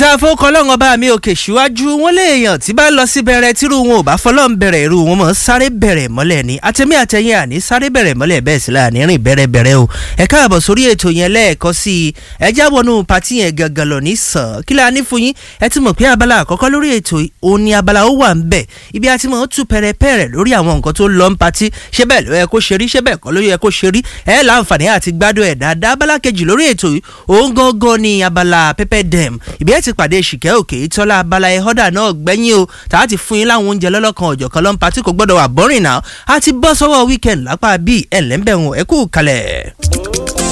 bá fọkọ ọlọ́run ọba mi òkè síwájú wọn léèyàn tí bá lọ sí bẹ̀rẹ̀ tírú wọn ò bá fọlọ́n bẹ̀rẹ̀ irú wọn mọ̀ sáré bẹ̀rẹ̀ mọ́lẹ̀ ni àtẹ̀mí àtẹ̀yìn àní sáré bẹ̀rẹ̀ mọ́lẹ̀ bẹ́ẹ̀ sí láàní rìn bẹ̀rẹ̀ bẹ̀rẹ̀ o ẹ káàbọ̀ sórí ètò yẹn lẹ́ẹ̀kọ́ sí i ẹ jábọ̀nù pàtí yẹn gangan lọ ní sàn kí la ní fún yín ẹ ti mọ̀ pé abala àkọ́kọ́ lórí ètò òun ni abala ó wà ń bẹ̀ ibi àti mọ̀ ó tú pẹ̀rẹ̀pẹ̀rẹ̀ lórí àwọn nǹkan tó lọ ń patí ṣé bẹ́ẹ̀ ló yẹ kó ṣe rí ṣé bẹ́ẹ̀ kọ́ ló yẹ kó ṣe rí ẹ láǹfààní àti gbádùn ẹ̀ dáadáa abala kejì lórí ètò yìí òun gangan ni abala pepper dem ìbí ẹ ti pàdé ṣìkẹ́ òkè ìtọ́lá abala ẹ̀họ́dà náà gbẹ́yìn o tàà ti fún yín láwọn oúnjẹ lọ́lọ́kan ọ̀jọ̀kan lọ́n patí kò gbọ́dọ̀ wà bọ́rìn náà a ti bọ́ sọ́wọ́ weekend lápá bíi ẹ̀lẹ́mbẹ̀rún ẹ̀kú kalẹ̀.